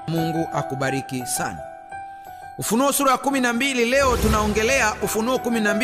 mungu akubariki sana ufunuo sura ya 12 leo tunaongelea ufunuo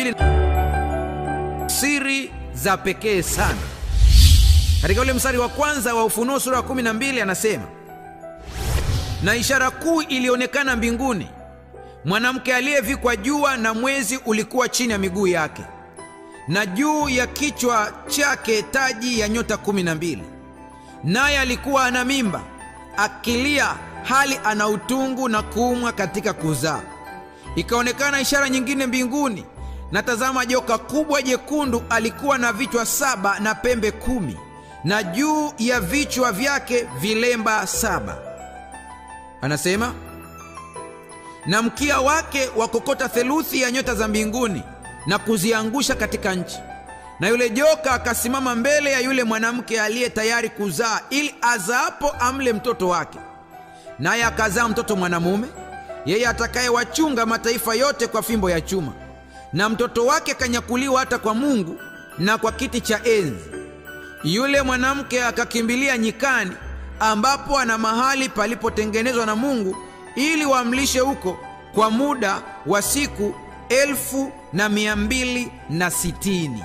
12 siri za pekee sana katika ule mstari wa kwanza wa ufunuo sura ya 12 anasema na ishara kuu ilionekana mbinguni mwanamke aliyevikwa jua na mwezi ulikuwa chini ya miguu yake na juu ya kichwa chake taji ya nyota kumi na mbili naye alikuwa ana mimba akilia hali ana utungu na kuumwa katika kuzaa ikaonekana ishara nyingine mbinguni na tazama joka kubwa jekundu alikuwa na vichwa saba na pembe kumi na juu ya vichwa vyake vilemba saba anasema na mkia wake wakokota theluthi ya nyota za mbinguni na kuziangusha katika nchi na yule joka akasimama mbele ya yule mwanamke aliye tayari kuzaa ili azaapo amle mtoto wake naye akazaa mtoto mwanamume yeye atakayewachunga mataifa yote kwa fimbo ya chuma na mtoto wake kanyakuliwa hata kwa mungu na kwa kiti cha enzi yule mwanamke akakimbilia nyikani ambapo ana mahali palipotengenezwa na mungu ili wamlishe huko kwa muda wa siku elfu na mia mbili na sitini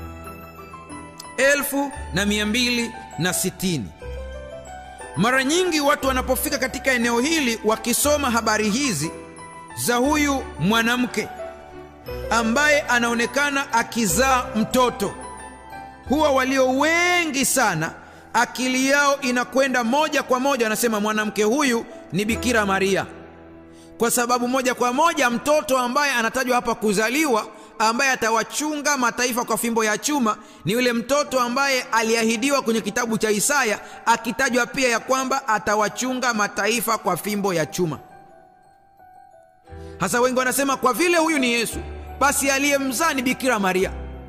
elfu na mia mbili na sitini mara nyingi watu wanapofika katika eneo hili wakisoma habari hizi za huyu mwanamke ambaye anaonekana akizaa mtoto huwa walio wengi sana akili yao inakwenda moja kwa moja wanasema mwanamke huyu ni bikira maria kwa sababu moja kwa moja mtoto ambaye anatajwa hapa kuzaliwa ambaye atawachunga mataifa kwa fimbo ya chuma ni yule mtoto ambaye aliahidiwa kwenye kitabu cha isaya akitajwa pia ya kwamba atawachunga mataifa kwa fimbo ya chuma hasa wengi wanasema kwa vile huyu ni yesu basi aliyemzaa ni bikira maria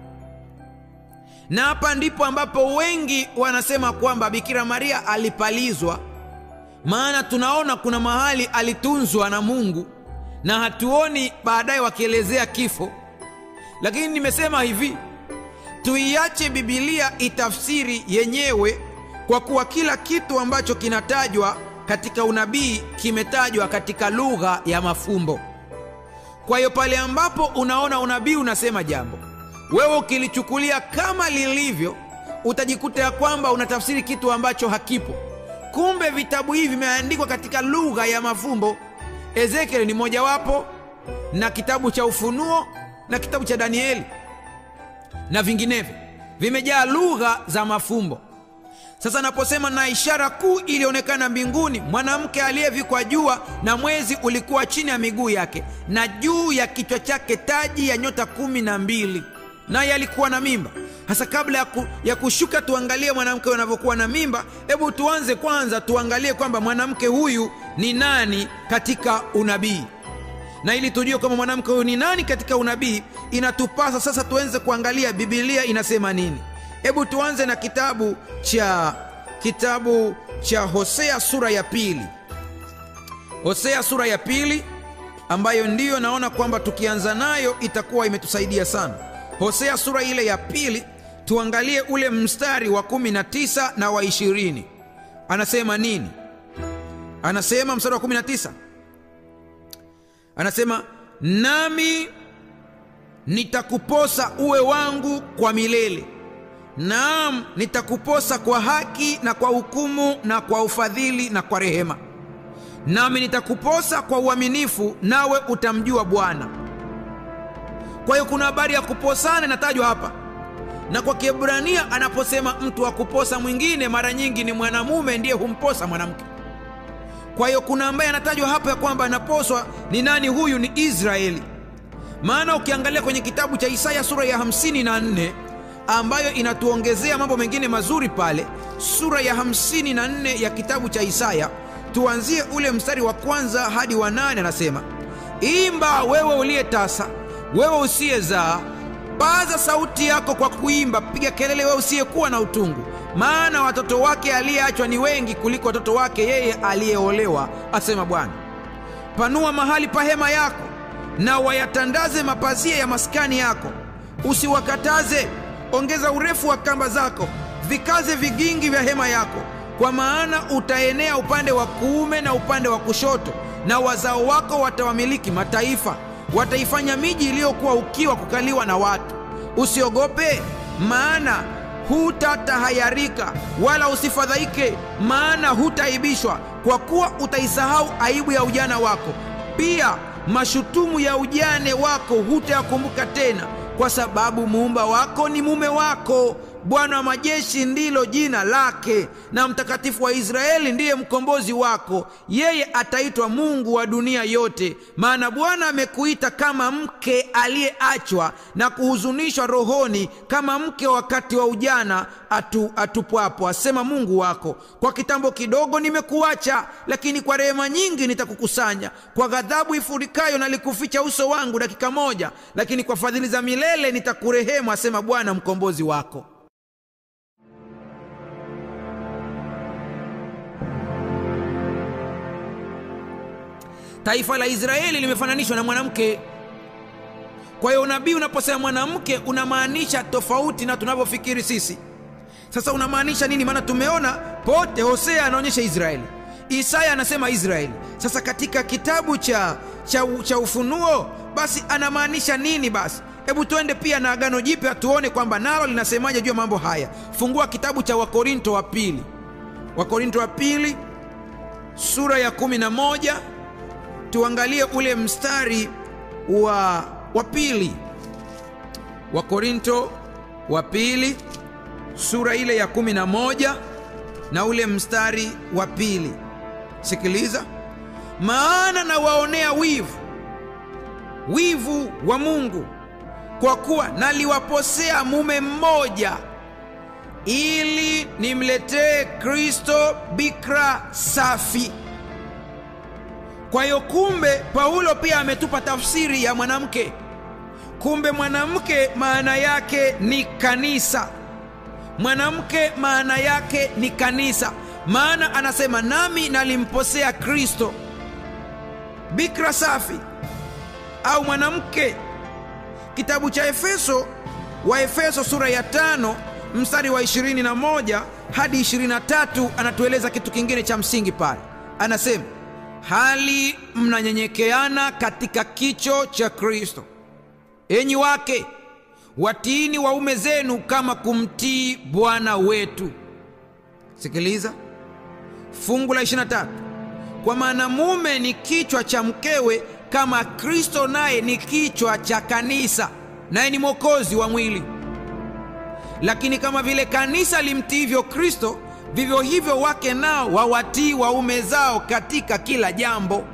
na hapa ndipo ambapo wengi wanasema kwamba bikira maria alipalizwa maana tunaona kuna mahali alitunzwa na mungu na hatuoni baadaye wakielezea kifo lakini nimesema hivi tuiache bibilia itafsiri yenyewe kwa kuwa kila kitu ambacho kinatajwa katika unabii kimetajwa katika lugha ya mafumbo kwa hiyo pale ambapo unaona unabii unasema jambo wewe ukilichukulia kama lilivyo utajikuta ya kwamba unatafsiri kitu ambacho hakipo kumbe vitabu hivi vimeandikwa katika lugha ya mafumbo ezekieli ni mojawapo na kitabu cha ufunuo na kitabu cha danieli na vinginevyo vimejaa lugha za mafumbo sasa naposema na ishara kuu ilionekana mbinguni mwanamke aliyevikwa jua na mwezi ulikuwa chini ya miguu yake na juu ya kichwa chake taji ya nyota kumi na mbili naye alikuwa na mimba hasa kabla ya, ku, ya kushuka tuangalie mwanamke anavyokuwa na mimba hebu tuanze kwanza tuangalie kwamba mwanamke huyu ni nani katika unabii na ili tujue kwamba mwanamke huyu ni nani katika unabii inatupasa sasa tuanze kuangalia bibilia inasema nini hebu tuanze na kitabu cha kitabu cha hosea sura ya pili hosea sura ya pili ambayo ndiyo naona kwamba tukianza nayo itakuwa imetusaidia sana hosea sura ile ya pili tuangalie ule mstari wa 19 na wa 20 anasema nini anasema mstari wa 19 anasema nami nitakuposa uwe wangu kwa milele naam nitakuposa kwa haki na kwa hukumu na kwa ufadhili na kwa rehema nami nitakuposa kwa uaminifu nawe utamjua bwana kwa hiyo kuna habari ya kuposana inatajwa hapa na kwa kiebrania anaposema mtu wa kuposa mwingine mara nyingi ni mwanamume ndiye humposa mwanamke kwa hiyo kuna ambaye anatajwa hapa ya kwamba anaposwa ni nani huyu ni israeli maana ukiangalia kwenye kitabu cha isaya sura ya 54 ambayo inatuongezea mambo mengine mazuri pale sura ya 54 ya kitabu cha isaya tuanzie ule mstari wa kwanza hadi wa nane anasema imba wewe uliye tasa wewe usiyezaa paza sauti yako kwa kuimba piga kelele wewe usiyekuwa na utungu maana watoto wake aliyeachwa ni wengi kuliko watoto wake yeye aliyeolewa asema bwana panua mahali pa hema yako na wayatandaze mapazia ya maskani yako usiwakataze ongeza urefu wa kamba zako vikaze vigingi vya hema yako kwa maana utaenea upande wa kuume na upande wa kushoto, na wazao wako watawamiliki mataifa, wataifanya miji iliyokuwa ukiwa kukaliwa na watu. Usiogope, maana hutatahayarika, wala usifadhaike, maana hutaibishwa, kwa kuwa utaisahau aibu ya ujana wako, pia mashutumu ya ujane wako hutayakumbuka tena, kwa sababu muumba wako ni mume wako. Bwana wa majeshi ndilo jina lake, na mtakatifu wa Israeli ndiye mkombozi wako. Yeye ataitwa Mungu wa dunia yote, maana Bwana amekuita kama mke aliyeachwa na kuhuzunishwa rohoni, kama mke wakati wa ujana atu, atupwapo, asema Mungu wako. Kwa kitambo kidogo nimekuacha, lakini kwa rehema nyingi nitakukusanya. Kwa ghadhabu ifurikayo nalikuficha uso wangu dakika moja, lakini kwa fadhili za milele nitakurehemu, asema Bwana mkombozi wako. Taifa la Israeli limefananishwa na mwanamke. Kwa hiyo unabii unaposema mwanamke unamaanisha tofauti na tunavyofikiri sisi. Sasa unamaanisha nini? Maana tumeona pote, Hosea anaonyesha Israeli, Isaya anasema Israeli. Sasa katika kitabu cha, cha, cha Ufunuo basi anamaanisha nini? Basi hebu tuende pia na Agano Jipya tuone kwamba nalo linasemaje juu ya mambo haya. Fungua kitabu cha Wakorinto wa pili, Wakorinto wa pili sura ya kumi na moja tuangalie ule mstari wa, wa pili. Wakorinto wa pili sura ile ya kumi na moja na ule mstari wa pili. Sikiliza, maana nawaonea wivu, wivu wa Mungu, kwa kuwa naliwaposea mume mmoja, ili nimletee Kristo bikira safi. Kwa hiyo kumbe, Paulo pia ametupa tafsiri ya mwanamke. Kumbe mwanamke maana yake ni kanisa. Mwanamke maana yake ni kanisa, maana anasema nami nalimposea Kristo bikira safi au mwanamke. Kitabu cha Efeso wa Efeso sura ya tano mstari wa 21 hadi 23 anatueleza kitu kingine cha msingi pale, anasema hali mnanyenyekeana katika kicho cha Kristo. Enyi wake watiini waume zenu kama kumtii Bwana wetu. Sikiliza fungu la 23, kwa maana mume ni kichwa cha mkewe, kama Kristo naye ni kichwa cha kanisa, naye ni mwokozi wa mwili. Lakini kama vile kanisa limtiivyo Kristo, vivyo hivyo wake nao wawatii waume zao katika kila jambo.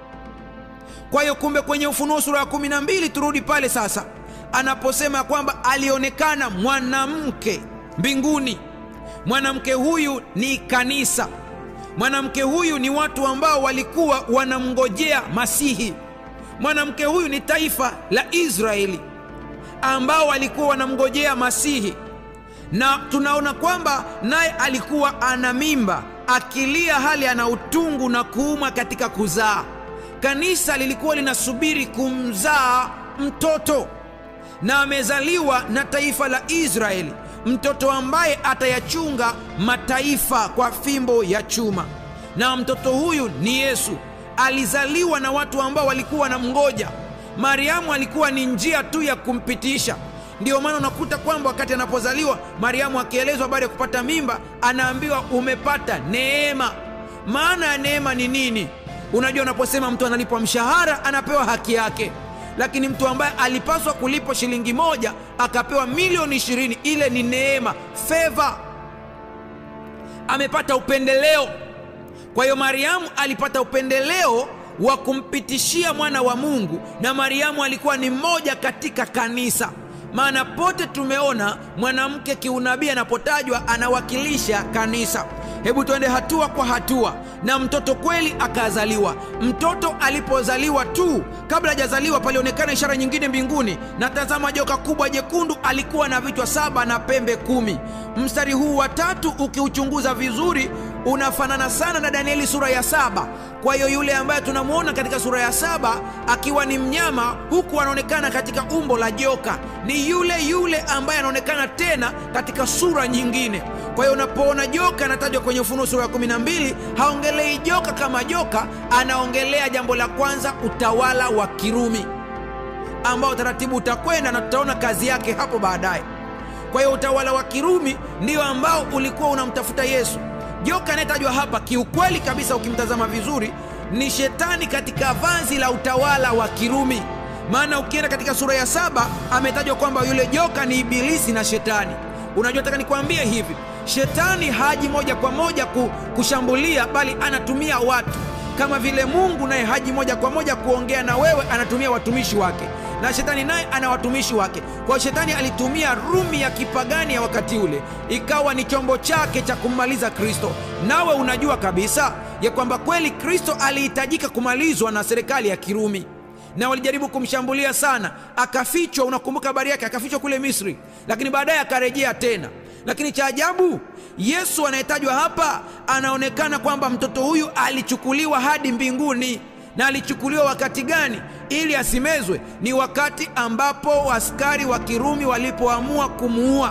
Kwa hiyo kumbe, kwenye Ufunuo sura ya kumi na mbili, turudi pale sasa, anaposema kwamba alionekana mwanamke mbinguni. Mwanamke huyu ni kanisa. Mwanamke huyu ni watu ambao walikuwa wanamngojea Masihi. Mwanamke huyu ni taifa la Israeli ambao walikuwa wanamngojea Masihi na tunaona kwamba naye alikuwa ana mimba akilia, hali ana utungu na kuuma katika kuzaa. Kanisa lilikuwa linasubiri kumzaa mtoto, na amezaliwa na taifa la Israeli, mtoto ambaye atayachunga mataifa kwa fimbo ya chuma. Na mtoto huyu ni Yesu. Alizaliwa na watu ambao walikuwa wanamngoja. Mariamu alikuwa ni njia tu ya kumpitisha. Ndiyo maana unakuta kwamba wakati anapozaliwa Mariamu akielezwa habari ya kupata mimba, anaambiwa umepata neema. Maana ya neema ni nini? Unajua, unaposema mtu analipwa mshahara anapewa haki yake, lakini mtu ambaye alipaswa kulipwa shilingi moja akapewa milioni ishirini, ile ni neema, feva. Amepata upendeleo. Kwa hiyo Mariamu alipata upendeleo wa kumpitishia mwana wa Mungu, na Mariamu alikuwa ni mmoja katika kanisa maana pote tumeona mwanamke kiunabii anapotajwa anawakilisha kanisa. Hebu tuende hatua kwa hatua. Na mtoto kweli akazaliwa. Mtoto alipozaliwa tu, kabla hajazaliwa, palionekana ishara nyingine mbinguni, na tazama, joka kubwa jekundu, alikuwa na vichwa saba na pembe kumi. Mstari huu wa tatu ukiuchunguza vizuri, unafanana sana na Danieli sura ya saba. Kwa hiyo yule ambaye tunamwona katika sura ya saba akiwa ni mnyama, huku anaonekana katika umbo la joka, ni yule yule ambaye anaonekana tena katika sura nyingine. Kwa hiyo unapoona joka anatajwa kwenye Ufunuo sura ya kumi na mbili, haongelei joka kama joka, anaongelea jambo la kwanza, utawala wa Kirumi ambao taratibu utakwenda na tutaona kazi yake hapo baadaye. Kwa hiyo utawala wa Kirumi ndio ambao ulikuwa unamtafuta Yesu. Joka anayetajwa hapa kiukweli kabisa, ukimtazama vizuri, ni shetani katika vazi la utawala wa Kirumi. Maana ukienda katika sura ya saba ametajwa kwamba yule joka ni Ibilisi na Shetani. Unajua, nataka nikwambie hivi, shetani haji moja kwa moja kushambulia, bali anatumia watu kama vile Mungu naye haji moja kwa moja kuongea na wewe, anatumia watumishi wake, na shetani naye ana watumishi wake. Kwa hiyo shetani alitumia Rumi ya kipagani ya wakati ule, ikawa ni chombo chake cha kummaliza Kristo. Nawe unajua kabisa ya kwamba kweli Kristo alihitajika kumalizwa na serikali ya Kirumi, na walijaribu kumshambulia sana, akafichwa. Unakumbuka habari yake, akafichwa kule Misri, lakini baadaye akarejea tena. Lakini cha ajabu, Yesu anayetajwa hapa anaonekana kwamba mtoto huyu alichukuliwa hadi mbinguni. Na alichukuliwa wakati gani ili asimezwe? Ni wakati ambapo askari wa Kirumi walipoamua kumuua.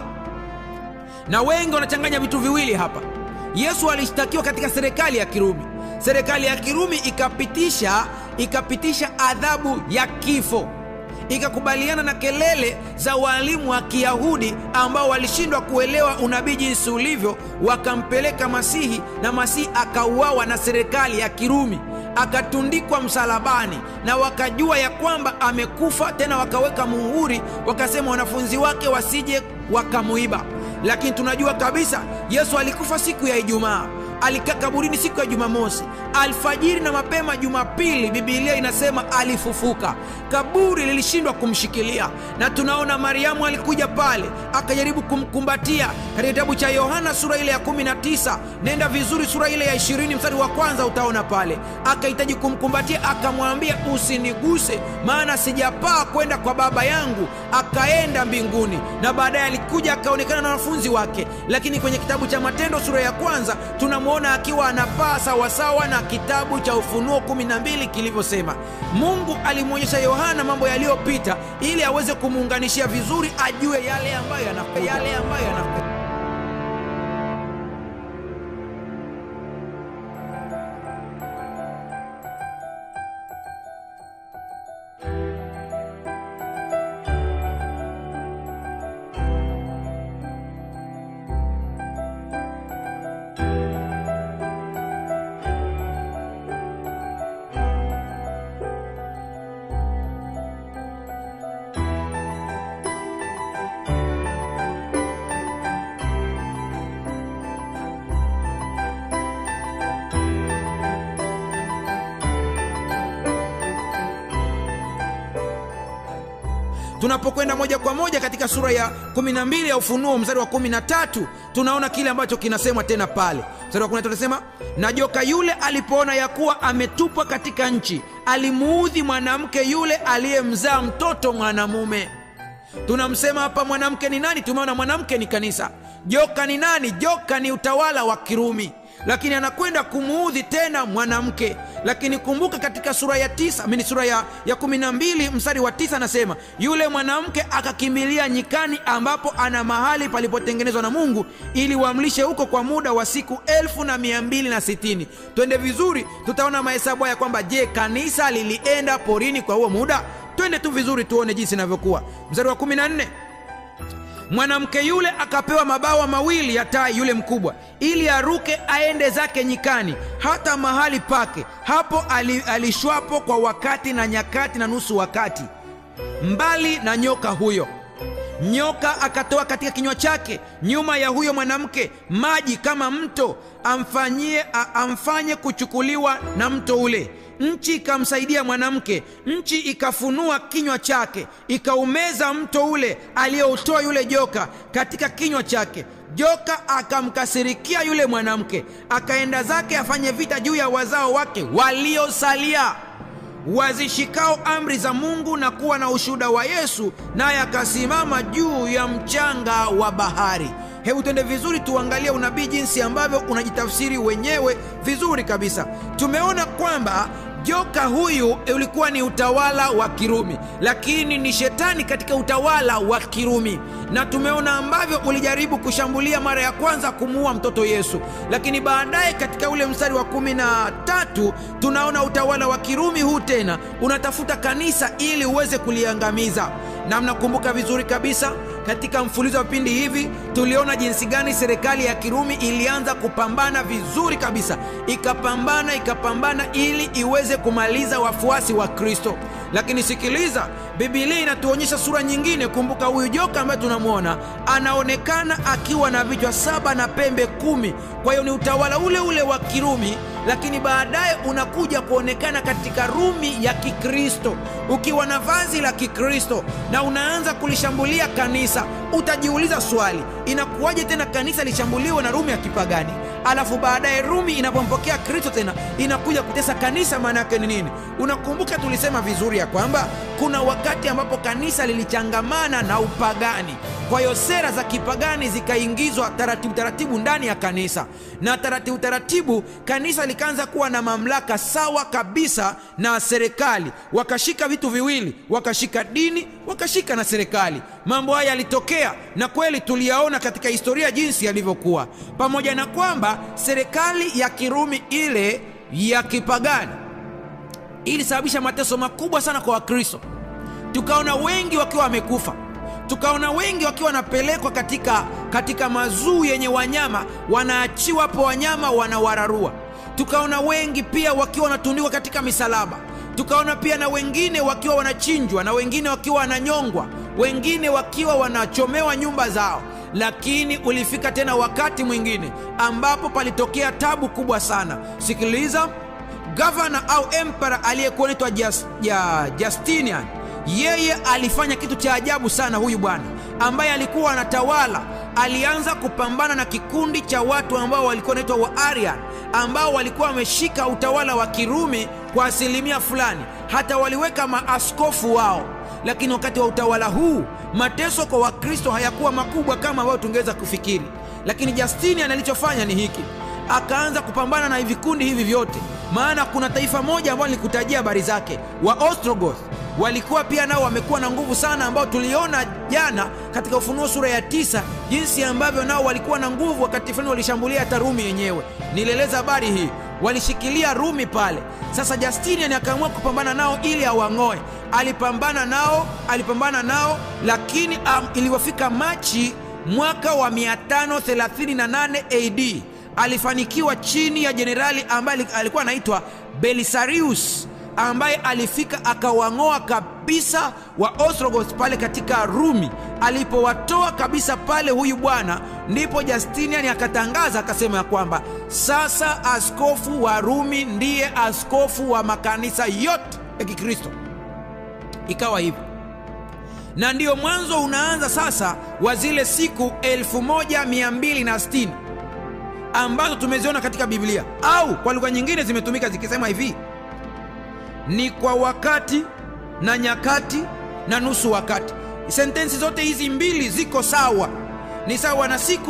Na wengi wanachanganya vitu viwili hapa. Yesu alishtakiwa katika serikali ya Kirumi. Serikali ya Kirumi ikapitisha ikapitisha adhabu ya kifo ikakubaliana na kelele za walimu wa Kiyahudi ambao walishindwa kuelewa unabii jinsi ulivyo, wakampeleka Masihi na Masihi akauawa na serikali ya Kirumi, akatundikwa msalabani, na wakajua ya kwamba amekufa. Tena wakaweka muhuri, wakasema wanafunzi wake wasije wakamuiba. Lakini tunajua kabisa Yesu alikufa siku ya Ijumaa alikaa kaburini siku ya Jumamosi alfajiri na mapema Jumapili, Bibilia inasema alifufuka. Kaburi lilishindwa kumshikilia, na tunaona Mariamu alikuja pale akajaribu kumkumbatia. Katika kitabu cha Yohana sura ile ya 19, nenda vizuri, sura ile ya 20 mstari wa kwanza, utaona pale akahitaji kumkumbatia, akamwambia usiniguse, maana sijapaa kwenda kwa Baba yangu. Akaenda mbinguni, na baadaye alikuja akaonekana na wanafunzi wake. Lakini kwenye kitabu cha Matendo sura ya kwanza tunamwona akiwa anapaa sawasawa na kitabu cha Ufunuo 12 kilivyosema. Mungu alimwonyesha Yohana mambo yaliyopita ili aweze kumuunganishia vizuri, ajue yale ambayo yanakuja, yale ambayo yanakuja. Tunapokwenda moja kwa moja katika sura ya 12 ya Ufunuo mstari wa 13, tunaona kile ambacho kinasemwa tena pale. Mstari wa 13 tunasema, na joka yule alipoona ya kuwa ametupwa katika nchi, alimuudhi mwanamke yule aliyemzaa mtoto mwanamume. Tunamsema hapa mwanamke ni nani? Tumeona mwanamke ni kanisa. Joka ni nani? Joka ni utawala wa Kirumi lakini anakwenda kumuudhi tena mwanamke. Lakini kumbuka katika sura ya tisa mini sura ya, ya kumi na mbili mstari wa tisa anasema yule mwanamke akakimbilia nyikani, ambapo ana mahali palipotengenezwa na Mungu ili wamlishe huko kwa muda wa siku elfu na mia mbili na sitini. Twende vizuri, tutaona mahesabu haya kwamba je, kanisa lilienda porini kwa huo muda? Twende tu vizuri tuone jinsi inavyokuwa. Mstari wa kumi na nne mwanamke yule akapewa mabawa mawili ya tai yule mkubwa, ili aruke aende zake nyikani, hata mahali pake hapo alishwapo kwa wakati na nyakati na nusu wakati, mbali na nyoka huyo. Nyoka akatoa katika kinywa chake nyuma ya huyo mwanamke maji kama mto, amfanyie amfanye kuchukuliwa na mto ule. Nchi ikamsaidia mwanamke, nchi ikafunua kinywa chake, ikaumeza mto ule aliyoutoa yule joka katika kinywa chake. Joka akamkasirikia yule mwanamke, akaenda zake afanye vita juu ya wazao wake waliosalia, wazishikao amri za Mungu na kuwa na ushuhuda wa Yesu, naye akasimama juu ya mchanga wa bahari. hebu twende vizuri tuangalie unabii jinsi ambavyo unajitafsiri wenyewe vizuri kabisa tumeona kwamba joka huyu ulikuwa ni utawala wa kirumi lakini ni shetani katika utawala wa kirumi na tumeona ambavyo ulijaribu kushambulia mara ya kwanza kumuua mtoto yesu lakini baadaye katika ule mstari wa kumi na tatu tunaona utawala wa kirumi huu tena unatafuta kanisa ili uweze kuliangamiza na mnakumbuka vizuri kabisa katika mfululizo wa vipindi hivi tuliona jinsi gani serikali ya kirumi ilianza kupambana vizuri kabisa ikapambana ikapambana ili iweze kumaliza wafuasi wa kristo lakini sikiliza bibilia inatuonyesha sura nyingine kumbuka huyu joka ambaye tunamwona anaonekana akiwa na vichwa saba na pembe kumi kwa hiyo ni utawala ule ule wa kirumi lakini baadaye unakuja kuonekana katika rumi ya kikristo ukiwa na vazi la kikristo na unaanza kulishambulia kanisa utajiuliza swali inakuwaje tena kanisa lishambuliwe na rumi ya kipagani alafu baadaye rumi inapompokea kristo tena inakuja kutesa kanisa maana yake ni nini unakumbuka tulisema vizuri ya kwamba kuna wakati ambapo kanisa lilichangamana na upagani kwa hiyo sera za kipagani zikaingizwa taratibu taratibu ndani ya kanisa na taratibu taratibu kanisa likaanza kuwa na mamlaka sawa kabisa na serikali wakashika vitu viwili wakashika dini wakashika na serikali mambo haya yalitokea na kweli tuliyaona katika historia jinsi yalivyokuwa pamoja na kwamba serikali ya kirumi ile ya kipagani ilisababisha mateso makubwa sana kwa wakristo tukaona wengi wakiwa wamekufa tukaona wengi wakiwa wanapelekwa katika, katika mazuu yenye wanyama wanaachiwa hapo wanyama wanawararua tukaona wengi pia wakiwa wanatundikwa katika misalaba tukaona pia na wengine wakiwa wanachinjwa na wengine wakiwa wananyongwa wengine wakiwa wanachomewa nyumba zao lakini ulifika tena wakati mwingine ambapo palitokea tabu kubwa sana sikiliza gavana au empera aliyekuwa naitwa Just, ja, justinian yeye alifanya kitu cha ajabu sana huyu bwana ambaye alikuwa anatawala alianza kupambana na kikundi cha watu ambao walikuwa wanaitwa waarian ambao walikuwa wameshika utawala wa kirumi kwa asilimia fulani hata waliweka maaskofu wao lakini wakati wa utawala huu mateso kwa wakristo hayakuwa makubwa kama ambayo tungeweza kufikiri lakini justinian alichofanya ni hiki akaanza kupambana na vikundi hivi vyote maana kuna taifa moja ambalo nilikutajia habari zake wa ostrogoth walikuwa pia nao wamekuwa na nguvu sana ambao tuliona jana katika ufunuo sura ya tisa jinsi ambavyo nao walikuwa na nguvu wakati fulani walishambulia hata rumi yenyewe nilieleza habari hii walishikilia rumi pale sasa justinian akaamua kupambana nao ili awang'oe alipambana nao alipambana nao lakini um, ilivyofika machi mwaka wa 538 ad alifanikiwa chini ya jenerali ambaye alikuwa anaitwa belisarius ambaye alifika akawang'oa kabisa wa ostrogoth pale katika rumi alipowatoa kabisa pale huyu bwana ndipo justinian akatangaza akasema ya kwamba sasa askofu wa rumi ndiye askofu wa makanisa yote ya kikristo ikawa hivyo na ndiyo mwanzo unaanza sasa wa zile siku 1260 ambazo tumeziona katika biblia au kwa lugha nyingine zimetumika zikisema hivi ni kwa wakati na nyakati na nusu wakati sentensi zote hizi mbili ziko sawa ni sawa na siku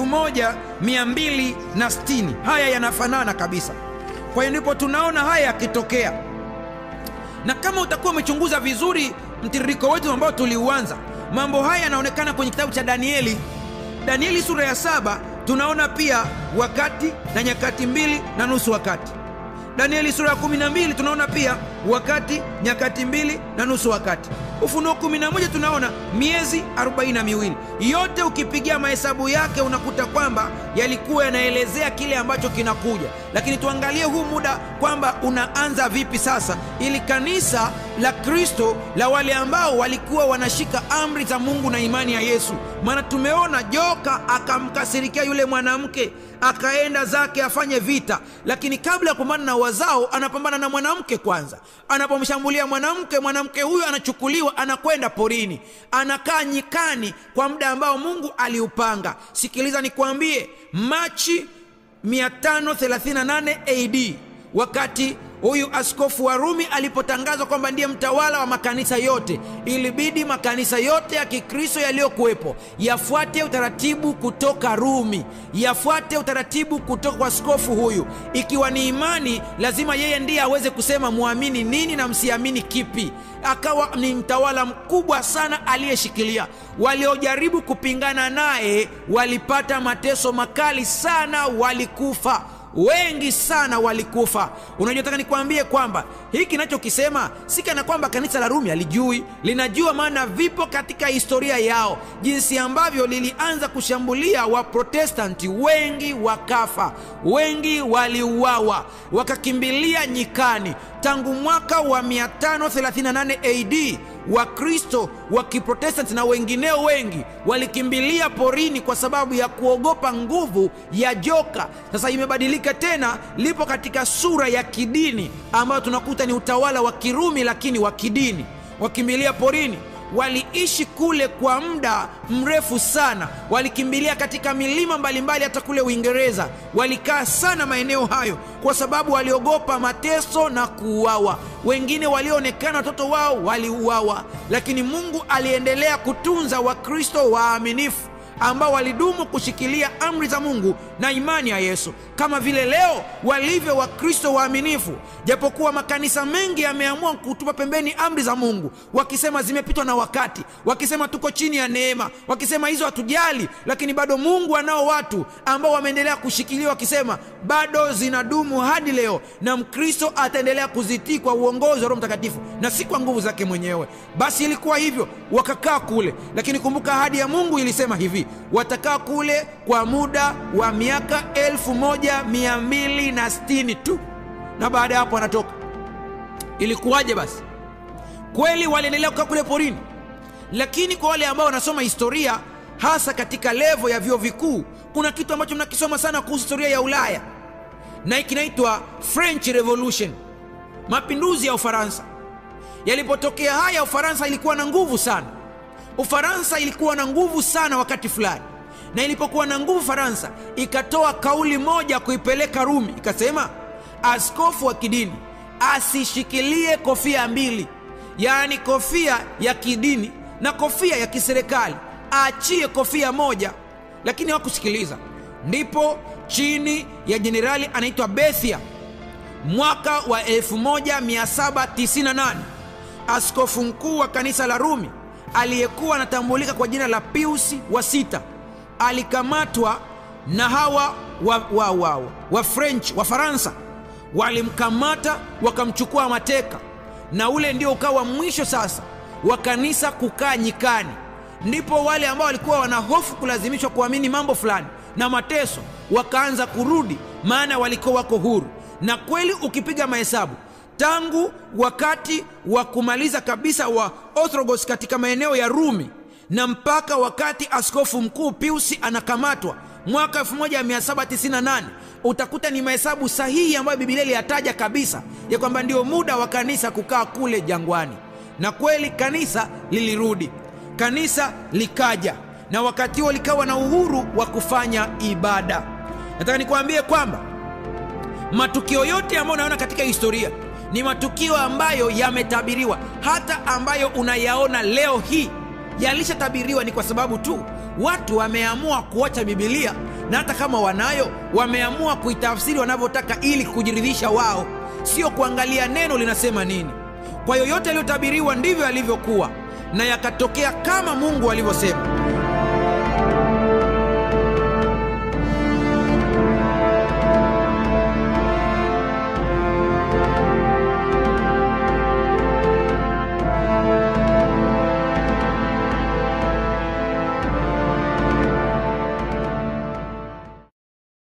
1260 haya yanafanana kabisa kwa hiyo ndipo tunaona haya yakitokea na kama utakuwa umechunguza vizuri mtiririko wetu ambao tuliuanza mambo haya yanaonekana kwenye kitabu cha danieli danieli sura ya saba tunaona pia wakati na nyakati mbili na nusu wakati danieli sura ya 12 tunaona pia wakati nyakati mbili na nusu wakati ufunuo 11 tunaona miezi 42 yote ukipigia mahesabu yake unakuta kwamba yalikuwa yanaelezea kile ambacho kinakuja lakini tuangalie huu muda kwamba unaanza vipi sasa ili kanisa la kristo la wale ambao walikuwa wanashika amri za mungu na imani ya yesu maana tumeona joka akamkasirikia yule mwanamke akaenda zake afanye vita lakini kabla ya kupambana na wazao anapambana na mwanamke kwanza anapomshambulia mwanamke mwanamke huyo anachukuliwa anakwenda porini anakaa nyikani kwa muda ambao mungu aliupanga sikiliza nikwambie machi 538 ad wakati huyu askofu wa Rumi alipotangazwa kwamba ndiye mtawala wa makanisa yote, ilibidi makanisa yote ya Kikristo yaliyokuwepo yafuate utaratibu kutoka Rumi, yafuate utaratibu kutoka kwa askofu huyu. Ikiwa ni imani, lazima yeye ndiye aweze kusema muamini nini na msiamini kipi. Akawa ni mtawala mkubwa sana aliyeshikilia. Waliojaribu kupingana naye walipata mateso makali sana, walikufa wengi sana walikufa. Unajua, taka nikwambie kwamba hiki kinachokisema si kana kwamba kanisa la Rumi alijui, linajua, maana vipo katika historia yao, jinsi ambavyo lilianza kushambulia Waprotestanti, wengi wakafa, wengi waliuawa, wakakimbilia nyikani. Tangu mwaka wa 538 AD Wakristo wa Kiprotestanti na wengineo wengi walikimbilia porini kwa sababu ya kuogopa nguvu ya joka. Sasa imebadilika tena, lipo katika sura ya kidini ambayo tunakuta ni utawala wa Kirumi, lakini wa kidini. Wakimbilia porini, waliishi kule kwa muda mrefu sana, walikimbilia katika milima mbalimbali, hata kule Uingereza walikaa sana maeneo hayo, kwa sababu waliogopa mateso na kuuawa. Wengine walioonekana watoto wao waliuawa, lakini Mungu aliendelea kutunza Wakristo waaminifu ambao walidumu kushikilia amri za Mungu na imani ya Yesu, kama vile leo walivyo Wakristo waaminifu. Japokuwa makanisa mengi yameamua kutupa pembeni amri za Mungu, wakisema zimepitwa na wakati, wakisema tuko chini ya neema, wakisema hizo hatujali, lakini bado Mungu anao watu ambao wameendelea kushikilia, wakisema bado zinadumu hadi leo, na Mkristo ataendelea kuzitii kwa uongozi wa Roho Mtakatifu na si kwa nguvu zake mwenyewe. Basi ilikuwa hivyo, wakakaa kule, lakini kumbuka ahadi ya Mungu ilisema hivi watakaa kule kwa muda wa miaka elfu moja mia mbili na sitini tu, na baada ya hapo wanatoka. Ilikuwaje basi? Kweli waliendelea kukaa kule porini, lakini kwa wale ambao wanasoma historia, hasa katika levo ya vyuo vikuu, kuna kitu ambacho mnakisoma sana kuhusu historia ya Ulaya na kinaitwa French Revolution, mapinduzi ya Ufaransa. Yalipotokea haya, Ufaransa ilikuwa na nguvu sana. Ufaransa ilikuwa na nguvu sana wakati fulani, na ilipokuwa na nguvu, Faransa ikatoa kauli moja kuipeleka Rumi, ikasema askofu wa kidini asishikilie kofia mbili, yaani kofia ya kidini na kofia ya kiserikali, aachie kofia moja. Lakini hawakusikiliza. Ndipo chini ya jenerali anaitwa Bethia, mwaka wa 1798 askofu mkuu wa kanisa la Rumi aliyekuwa anatambulika kwa jina la Piusi wa sita alikamatwa na hawa wa, wa, wa, wa French wa Faransa. Walimkamata wakamchukua mateka, na ule ndio ukawa mwisho sasa wa kanisa kukaa nyikani. Ndipo wale ambao walikuwa wana hofu kulazimishwa kuamini mambo fulani na mateso wakaanza kurudi, maana walikuwa wako huru. Na kweli ukipiga mahesabu tangu wakati wa kumaliza kabisa wa Orthodox katika maeneo ya Rumi na mpaka wakati askofu mkuu Piusi anakamatwa mwaka 1798 utakuta ni mahesabu sahihi ambayo Biblia iliyataja kabisa ya kwamba ndio muda wa kanisa kukaa kule jangwani. Na kweli kanisa lilirudi, kanisa likaja, na wakati huo likawa na uhuru wa kufanya ibada. Nataka nikuambie kwamba matukio yote ambayo unaona katika historia ni matukio ambayo yametabiriwa, hata ambayo unayaona leo hii yalishatabiriwa. Ni kwa sababu tu watu wameamua kuacha Bibilia, na hata kama wanayo wameamua kuitafsiri wanavyotaka ili kujiridhisha wao, sio kuangalia neno linasema nini. Kwa yoyote yaliyotabiriwa ndivyo yalivyokuwa na yakatokea kama Mungu alivyosema.